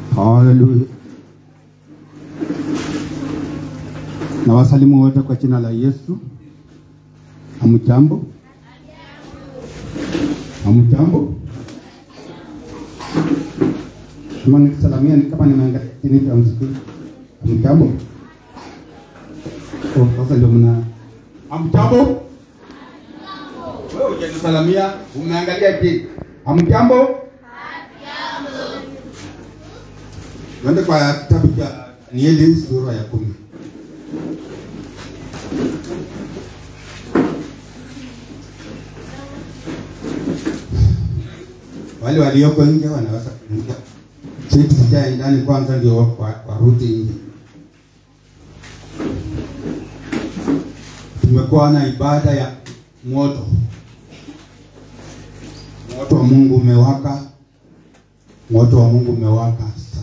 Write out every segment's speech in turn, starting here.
Haleluya. Na wasalimu wote kwa jina la Yesu. Hamjambo? Hamjambo? Kama nikisalamia ni kama nimeangalia chini ya msikiti. Hamjambo? Oh, sasa ndio mna Hamjambo? Wewe hujanisalamia, umeangalia chini. Hamjambo? Tuende kwa kitabu cha Danieli sura ya kumi. Wale walioko nje wanaweza kuingia. Sisi tujae ndani kwanza ndio wa- warudi nje. Tumekuwa na ibada ya moto. Moto wa Mungu umewaka. Moto wa Mungu umewaka sana.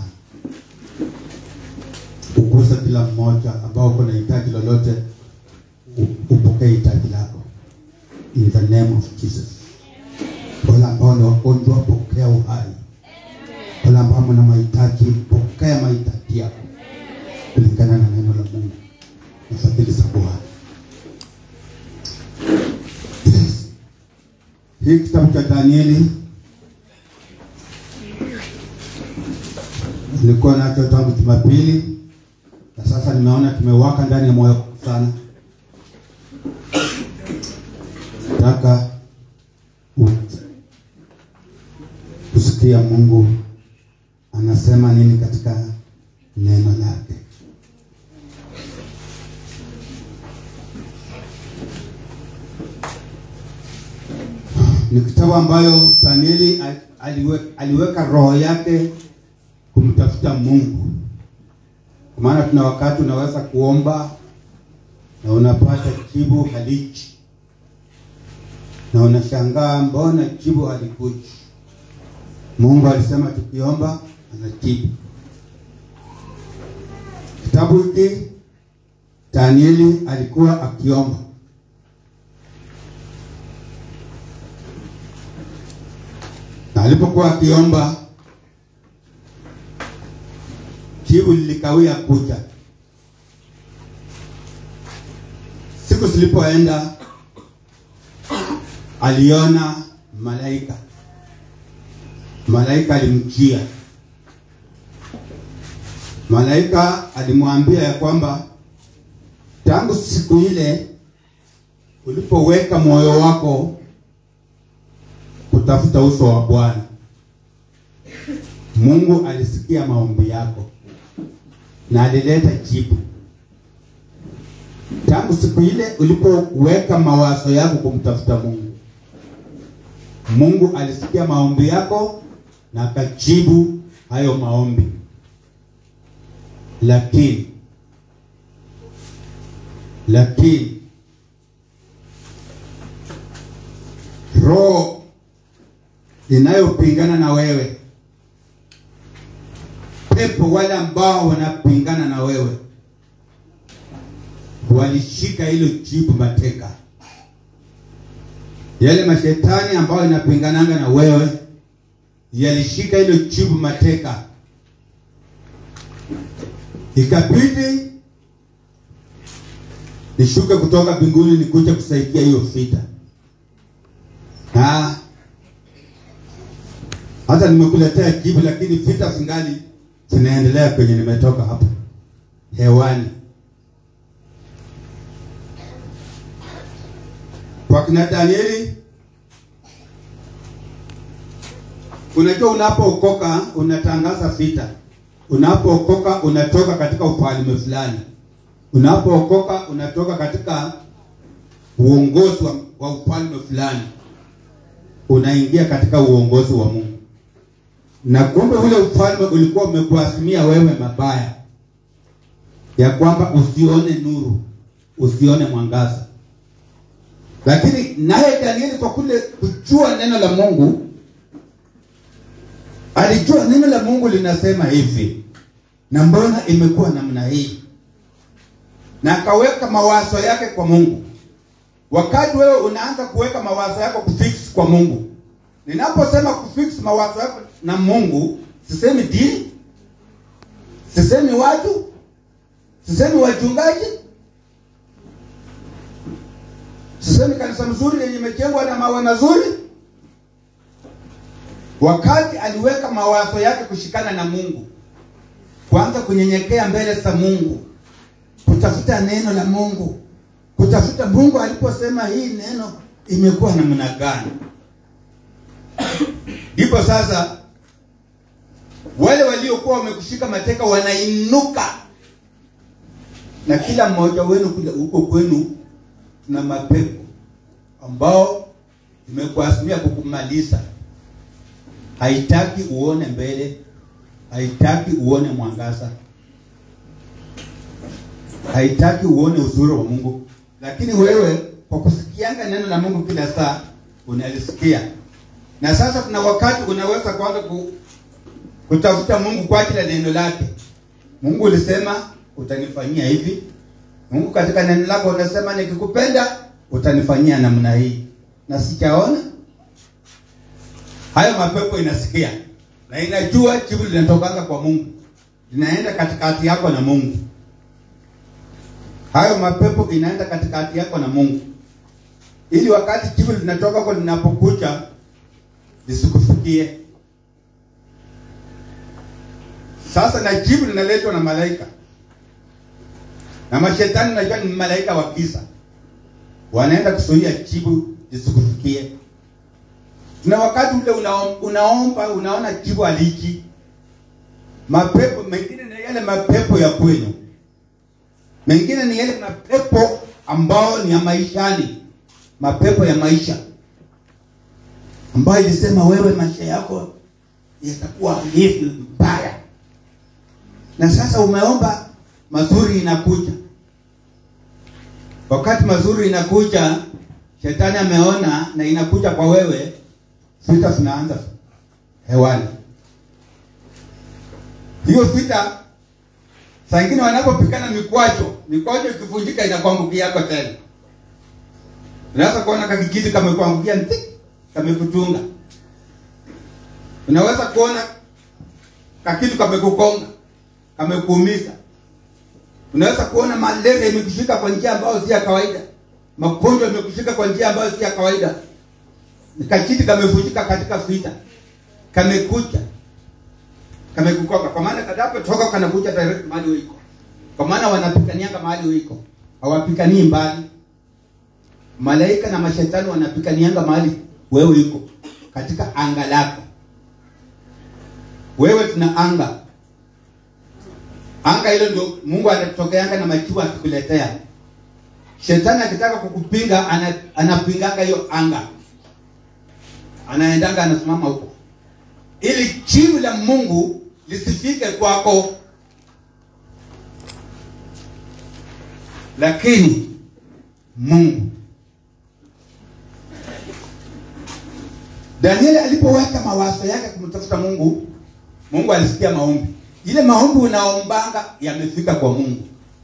Uguse kila mmoja ambao uko na hitaji lolote, u- upokee hitaji lako in the name of Jesus. Wale ambao ni wagonjwa, pokea uhai. Wale ambao mna mahitaji, pokea mahitaji yako kulingana na neno la Mungu na fadhili za Bwana. Yes. Hii kitabu cha Danieli nilikuwa nacho tangu Jumapili na sasa nimeona kimewaka ndani ya moyo wangu sana. Nataka u- kusikia Mungu anasema nini katika neno lake. Ni kitabu ambayo Danieli al- aliwe, aliweka roho yake kumtafuta Mungu. Kwa maana tuna wakati unaweza kuomba na unapata jibu haliji, na unashangaa mbona jibu halikuji. Mungu alisema tukiomba anajibu. Kitabu hiki Danieli alikuwa akiomba na alipokuwa akiomba jibu lilikawia kuja. Siku zilipoenda, aliona malaika. Malaika alimjia. Malaika alimwambia ya kwamba tangu siku ile ulipoweka moyo wako kutafuta uso wa Bwana, Mungu alisikia maombi yako na alileta jibu. Tangu siku ile ulipoweka mawazo yako kumtafuta Mungu, Mungu alisikia maombi yako na akajibu hayo maombi. Lakini lakini roho inayopingana na wewe pepo wale ambao wanapingana na wewe walishika hilo jibu mateka. Yale mashetani ambayo inapingananga na wewe yalishika hilo jibu mateka, ikabidi nishuke kutoka mbinguni nikuje kusaidia hiyo vita. Ah, hata nimekuletea jibu, lakini vita zingali zinaendelea kwenye nimetoka hapa hewani. Kwa kina Danieli, unajua unapookoka unatangaza vita. Unapookoka unatoka katika ufalme fulani. Unapookoka unatoka katika uongozi wa, wa ufalme fulani, unaingia katika uongozi wa Mungu na kumbe ule ufalme ulikuwa umekuasimia wewe mabaya, ya kwamba usione nuru, usione mwangaza. Lakini naye Danieli kwa kule kujua neno la Mungu, alijua neno la Mungu linasema hivi, na mbona imekuwa namna hii, na akaweka mawazo yake kwa Mungu. Wakati wewe unaanza kuweka mawazo yako kufix kwa Mungu, ninaposema kufix mawazo yako na Mungu, sisemi dini, sisemi watu sisemi wachungaji sisemi kanisa mzuri yenye imejengwa na mawe mazuri wakati aliweka mawazo yake kushikana na mungu kwanza kunyenyekea mbele za mungu kutafuta neno la mungu kutafuta mungu aliposema hii neno imekuwa namna gani ndipo sasa wale waliokuwa wamekushika mateka wanainuka na kila mmoja wenu kule huko kwenu na mapepo ambao imekuasimia kukumaliza haitaki uone mbele haitaki uone mwangaza haitaki uone uzuri wa mungu lakini wewe kwa kusikianga neno la mungu kila saa unalisikia na sasa kuna wakati unaweza kwanza ku, kutafuta mungu kwa ajili ya neno lake mungu ulisema utanifanyia hivi mungu katika neno lako unasema nikikupenda utanifanyia namna hii na sijaona hayo mapepo inasikia na inajua jibu linatokanga kwa mungu linaenda katikati yako na mungu hayo mapepo inaenda katikati yako na mungu ili wakati jibu linatoka kwa linapokuja lisikufikie sasa na jibu linaletwa na malaika na mashetani najua ni malaika wa kisa wanaenda kuzuia jibu lisikufikie na wakati ule unaom, unaomba unaona jibu aliji mapepo mengine ni yale mapepo ya kwenu mengine ni yale mapepo ambao ni ya maishani mapepo ya maisha ambayo ilisema wewe maisha yako yatakuwa hivi mbaya na sasa umeomba mazuri inakuja wakati mazuri inakuja shetani ameona na inakuja kwa wewe vita zinaanza hewani hiyo vita saa ingine wanapopigana mikwacho mikwacho ikivunjika inakuangukia yako tena unaweza kuona kakijiti kamekuangukia nti kamekuchunga unaweza kuona kakitu kamekukonga kamekuumiza unaweza kuona malaria imekushika kwa njia ambayo si ya kawaida magonjwa imekushika kwa njia ambayo si ya kawaida kachiti kamevunjika katika vita kamekuja kamekukoka kwa maana kadapotoka kanakuja direct mahali uiko kwa maana wanapikanianga mahali uiko hawapikanii mbali malaika na mashetani wanapikanianga mahali wewe iko katika anga lako wewe tuna anga anga hilo ndio mungu anatokeanga na majibu akikuletea shetani akitaka kukupinga ana, anapinganga hiyo anga anaendanga anasimama huko ili jibu la mungu lisifike kwako lakini mungu danieli alipoweka mawazo yake kumtafuta mungu mungu alisikia maombi ile maombi unaombanga yamefika kwa mungu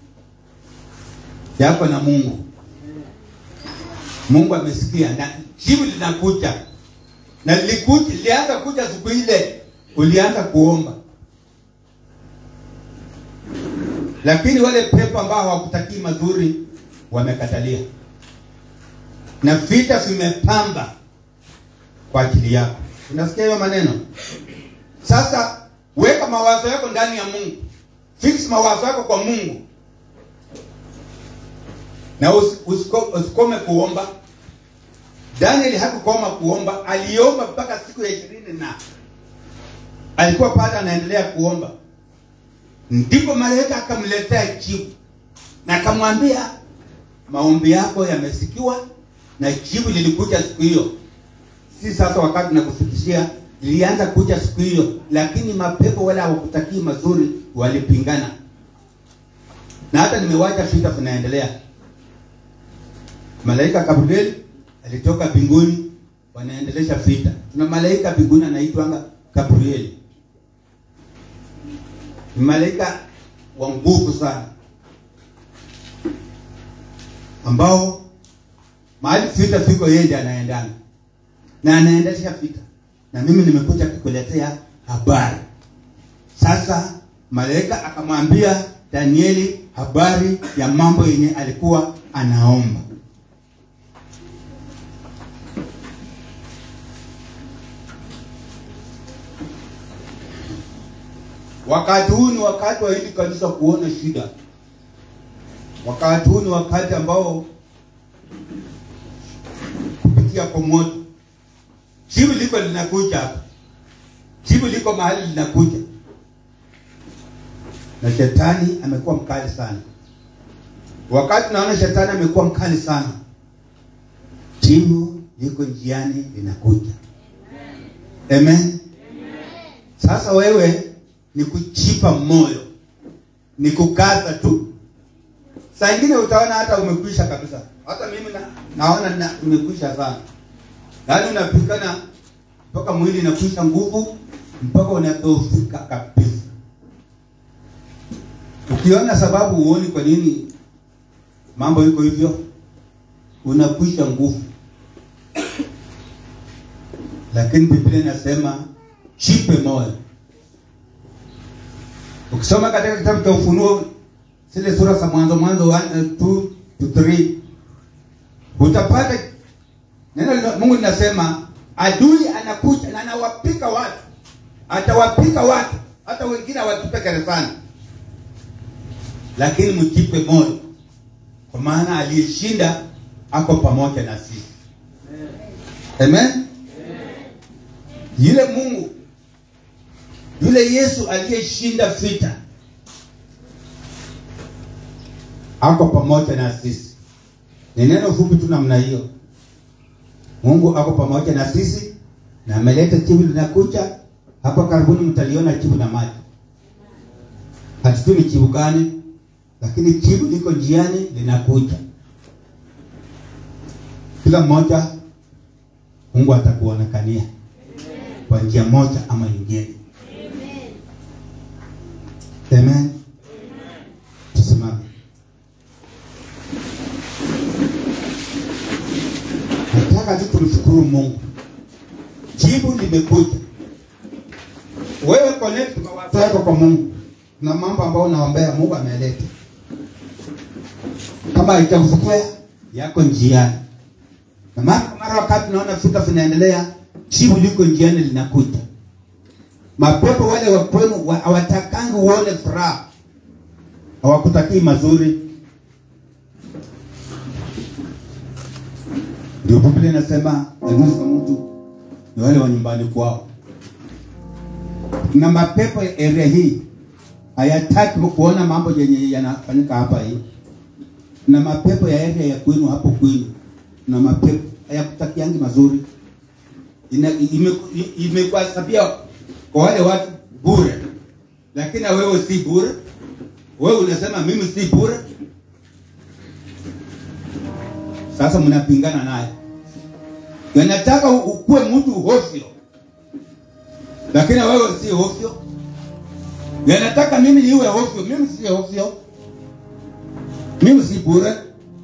yako na mungu mungu amesikia na jibu linakuja na lilikuja lilianza kuja siku ile ulianza kuomba lakini wale pepo ambao hawakutakii mazuri wamekatalia na vita vimepamba kwa ajili yako unasikia hiyo maneno sasa weka mawazo yako ndani ya mungu fix mawazo yako kwa mungu na usikome usikome kuomba daniel hakukoma kuomba aliomba mpaka siku ya ishirini na alikuwa pale anaendelea kuomba ndipo malaika akamletea jibu na akamwambia maombi yako yamesikiwa na jibu lilikuja siku hiyo si sasa wakati nakufikishia lilianza kuja siku hiyo lakini mapepo wala hawakutakii mazuri walipingana na hata nimewacha vita vinaendelea malaika gabriel alitoka mbinguni wanaendelesha vita tuna malaika mbinguni anaitwanga gabrieli ni malaika wa nguvu sana ambao mahali vita viko yeye ndiye anaendana na anaendesha vita na mimi nimekuja kukuletea habari sasa malaika akamwambia danieli habari ya mambo yenye alikuwa anaomba wakati huu ni wakati wa hili kanisa kuona shida wakati huu ni wakati ambao kupitia kwa moto jibu liko linakuja hapa jibu liko mahali linakuja na shetani amekuwa mkali sana wakati naona shetani amekuwa mkali sana jibu liko njiani linakuja amen sasa wewe ni kuchipa moyo ni kukaza tu saa ingine utaona hata umekwisha kabisa hata mimi na, naona na, umekwisha sana yaani unapikana mpaka mwili inakwisha nguvu mpaka unadhoofika kabisa ukiona sababu huoni kwa nini mambo iko hivyo unakwisha nguvu lakini biblia inasema chipe moyo ukisoma katika kitabu cha ufunuo zile sura za mwanzo mwanzo 2 to 3 utapata neno la mungu linasema adui anakuja na anawapika watu atawapika watu hata wengine awatupe gerezani lakini mjipe moyo kwa maana aliyeshinda ako pamoja na sisi amen yule mungu yule yesu aliyeshinda vita ako pamoja na sisi ni neno fupi tu namna hiyo mungu ako pamoja na sisi na ameleta jibu linakuja hapa karibuni mtaliona jibu na maji hatujui ni jibu gani lakini jibu liko njiani linakuja kila mmoja mungu atakuonekania kwa njia moja ama nyingine amen tusimame nataka tu tumshukuru mungu jibu limekuja wewe connect mawazo yako kwa mungu na mambo ambayo unaombea mungu ameleta kama haitakufikia yako njiani na mara kwa mara wakati unaona vita vinaendelea jibu liko njiani linakuja mapepo wale wa kwenu wa- hawatakangi uone furaha hawakutakii mazuri ndio biblia inasema adui za mtu ni wale wa nyumbani kwao na mapepo ya area hii hayataki kuona mambo yenye yanafanyika hapa hii na mapepo ya area ya kwenu hapo kwenu na mapepo hayakutakiangi mazuri Ina- ime- imekuhesabia kwa wale watu bure lakini na wewe si bure wewe unasema mimi si bure sasa mnapingana naye yanataka u- ukuwe mtu hofyo lakini wewe si hofyo yanataka mimi niwe hofyo mimi si hofyo mimi si bure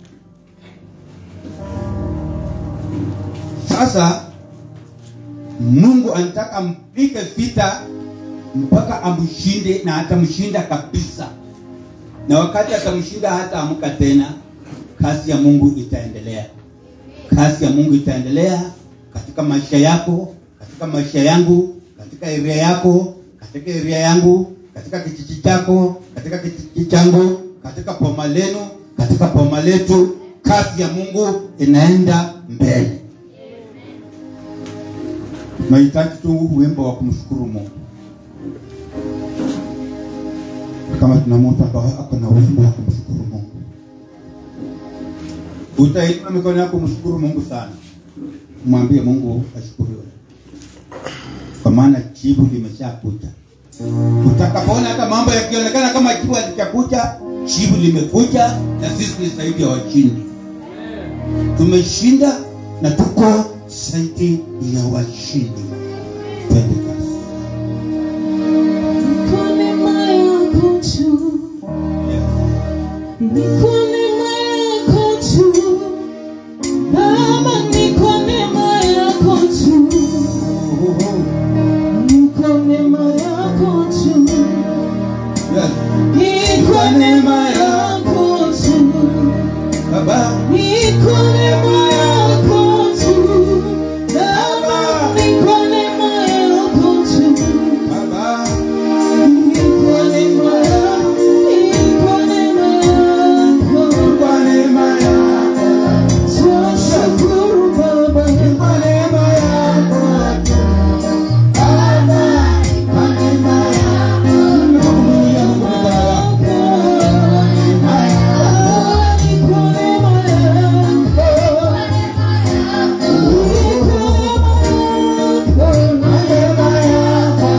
sasa mungu anataka ampige vita mpaka amshinde na atamshinda kabisa na wakati atamshinda hata amka tena kazi ya mungu itaendelea kazi ya mungu itaendelea katika maisha yako katika maisha yangu katika area yako katika area yangu katika kijiji chako katika kijiji changu katika poma lenu katika poma letu kazi ya mungu inaenda mbele nahitaji tu wimbo wa kumshukuru mungu kama tuna mtu ambaye ako na wimbo wa kumshukuru mungu utainua mikono yako mshukuru mungu sana mwambie mungu ashukuriwe kwa maana jibu limeshakuja utakapoona hata mambo yakionekana kama jibu halijakuja jibu limekuja na sisi ni zaidi ya washindi tumeshinda na tuko zaidi ya washindi twende kazi Kwa neema yako tu, ni kwa neema yako tu, Baba, ni kwa neema yako tu, ni kwa neema yako tu, kazi. Ni kwa neema yako tu. Baba, Ni kwa neema yako tu. Baba, ni kwa neema yako tu. Baba, Ni kwa neema yako, ni kwa neema yako. kwa neema yako, Tunashukuru Baba. kwa neema yako, Baba, kwa neema yako. Tunakuinulia Mungu mikono yako. Ni kwa neema yako. Ni kwa neema yako.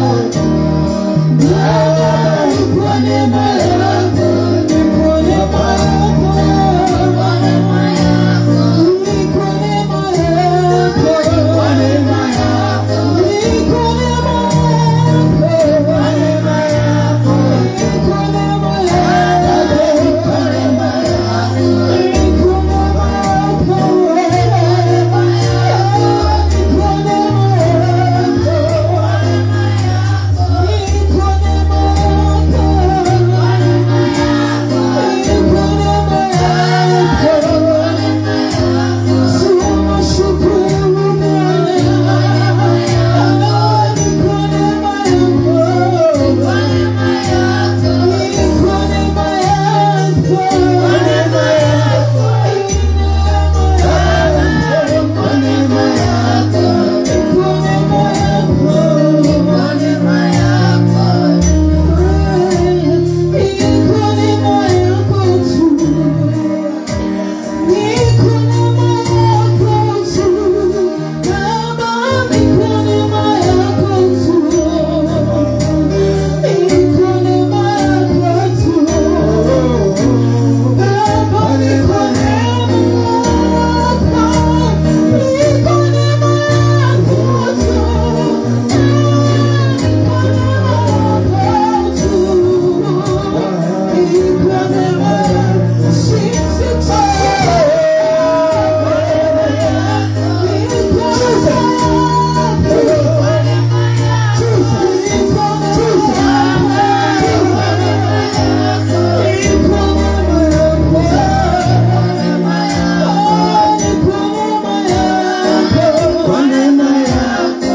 Kwa neema yako,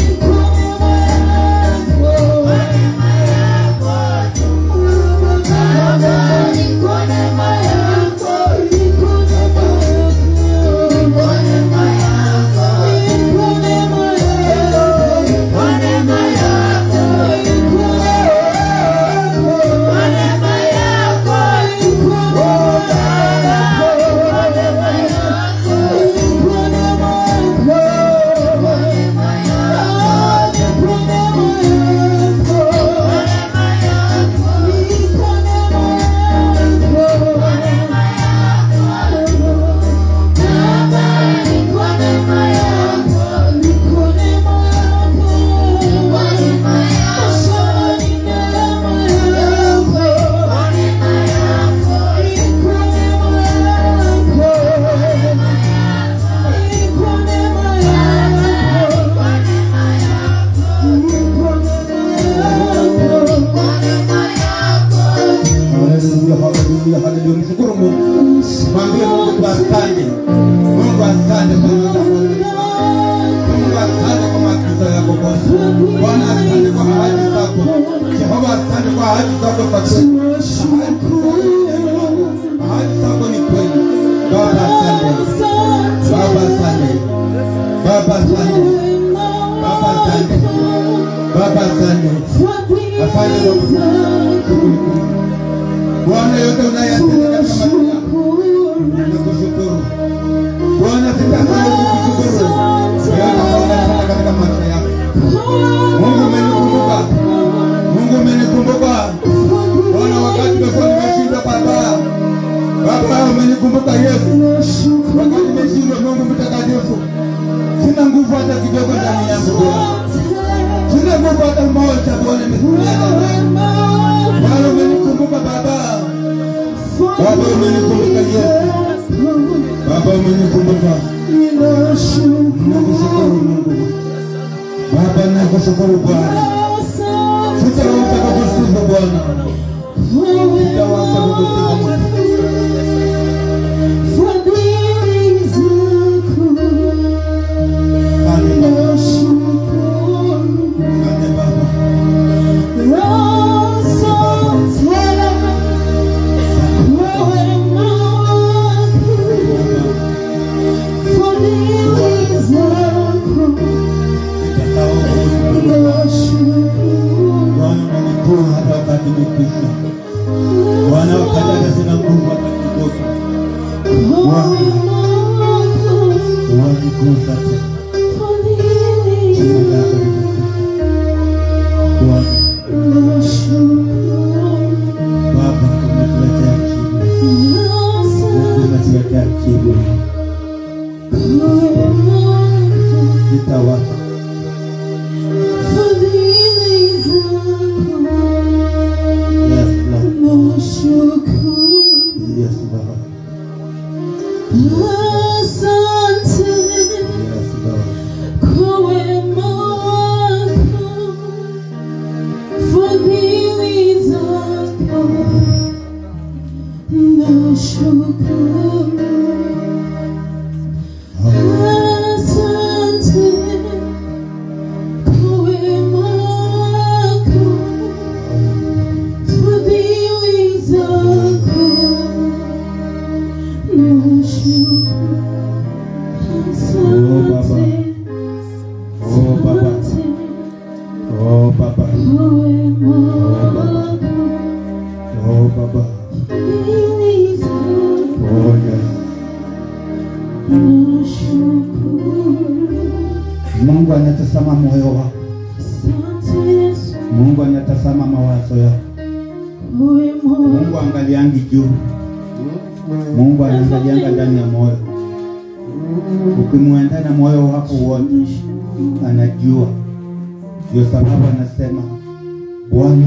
Haleluya, haleluya, haleluya. Mshukuru Mungu. Mwambie Mungu tu asante. Mungu asante kwa neema yako. Mungu asante kwa maagizo yako Bwana. Bwana asante kwa ahadi zako. Jehova asante kwa ahadi zako za kweli. Ahadi zako ni kweli. Baba asante. Baba asante. Baba asante. Baba asante. Baba asante. Asante kwa shughuli kuu. Bwana yote unayatenda katika maisha yako. Nakushukuru. Bwana sitasahau kukushukuru. Yote ambayo unatenda katika maisha yako. Mungu umenikumbuka. Mungu umenikumbuka. Bwana wakati nimekuwa nimeshindwa Baba. Baba umenikumbuka Yesu. Wakati nimeshindwa Mungu mtakatifu. Sina nguvu hata kidogo ndani yangu Bwana. Sina nguvu hata moja Bwana nimekuja ndani. Bwana umenikumbuka Baba. Baba umenikumbuka Yesu. Baba umenikumbuka. Nakushukuru Mungu. Baba nakushukuru Bwana. Sitaruka kukusifu Bwana. Nitawacha kukusifu Mungu. Fadhili zako Asante Baba. nashukuru. Asante Baba. Nitasahau kukushukuru. Bwana unanitoa hata wakati nimekwisha. Bwana wakati hata sina nguvu hata kidogo. Wanigusa tena. Jina lako litukuzwe. Bwana, Baba umetuletea jibu. Umetuletea jibu. Nitawacha. Yes, Lord. Yes, Lord. Asante Yes, Lord. kwa wema wako, fadhili zako, nashukuru. Asante kwa wema wako, fadhili zako, nashukuru. Oh, Baba. Oh, Baba. Oh, Baba. Oh, yes. Mungu anatazama moyo wako. Mungu anatazama mawazo yako. Mungu angaliangi juu. Mungu anaangalianga ndani ya moyo. Ukimwendea na moyo wako wote, anajua. Ndio sababu anasema Bwana,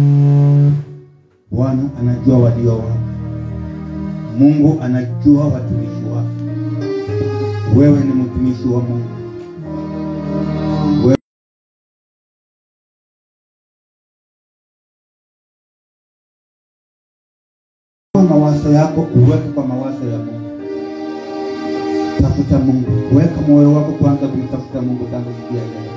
Bwana anajua walio wako. Mungu anajua watumishi wake. Wewe ni mtumishi wa Mungu. Wewe mawazo yako uweke kwa mawazo ya Mungu. Tafuta Mungu, weka moyo wako kwanza kumtafuta Mungu tangu siku ya leo.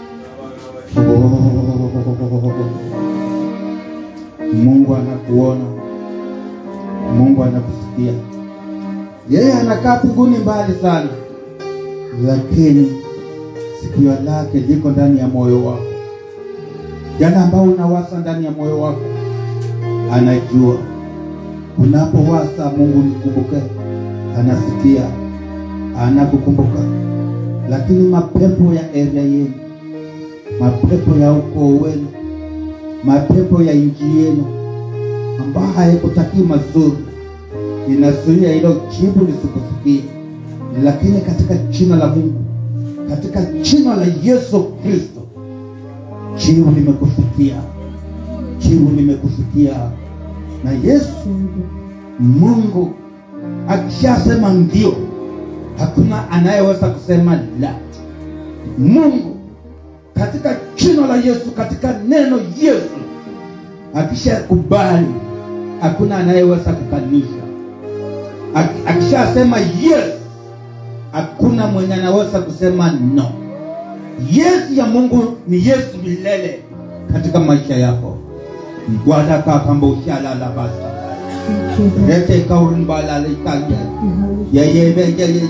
Mungu anakuona, Mungu anakusikia. Yeye anakaa mbinguni mbali sana, lakini sikio lake liko ndani ya moyo wako. Jana ambao unawasa ndani ya moyo wako, anajua. Unapowasa Mungu nikumbuke, anasikia, anakukumbuka. Lakini mapepo ya area yenu, mapepo ya ukoo wenu, mapepo ya nchi yenu ambayo haikutakii mazuri, inazuia hilo jibu lisikufikie. Lakini katika jina la Mungu, katika jina la Yesu Kristo, jibu limekufikia, jibu limekufikia. Na Yesu Mungu akishasema ndio, hakuna anayeweza kusema la. Mungu katika jina la Yesu, katika neno Yesu, akishakubali hakuna anayeweza kukanusha. Ak- Akishasema yes, hakuna mwenye anaweza kusema no. Yes ya Mungu ni yes milele katika maisha yako. wadakakambushalala basa rete kaurimbalalitaye yeyebeyeyeye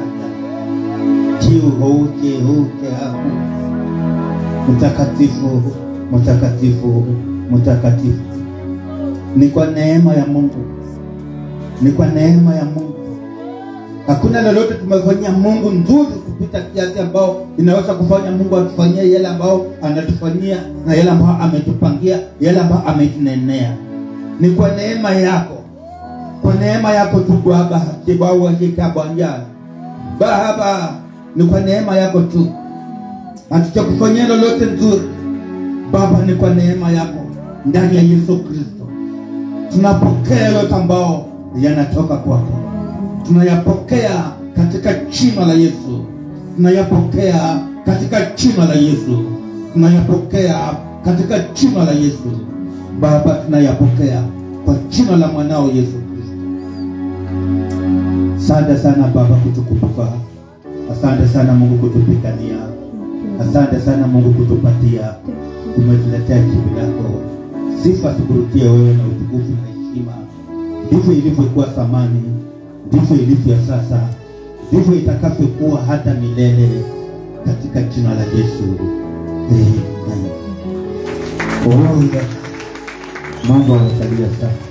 jihu jihu jehu mtakatifu mtakatifu mtakatifu ni kwa neema ya mungu ni kwa neema ya mungu hakuna lolote tumefanyia mungu nzuri kupita kiasi ambao inaweza kufanya mungu atufanyie yale ambao anatufanyia na yale ambao ametupangia yale ambao ametunenea ni kwa neema yako kwa neema yako tu baba kibawajikabwanja baba ni kwa neema yako tu hatujakufanyia lolote nzuri baba ni kwa neema yako ndani ya yesu kristo tunapokea yote ambao yanatoka kwako tunayapokea katika jina la yesu tunayapokea katika jina la yesu tunayapokea katika jina la yesu baba tunayapokea kwa jina la mwanao yesu kristo asante sana baba kutukumbuka asante sana mungu kutupigania asante sana mungu kutupatia umetuletea jibu lako sifa tukurutie wewe na utukufu na heshima ndivyo ilivyokuwa zamani ndivyo ilivyo sasa ndivyo itakavyokuwa hata milele katika jina la yesu amen oh, yes. mambo amesalia sasa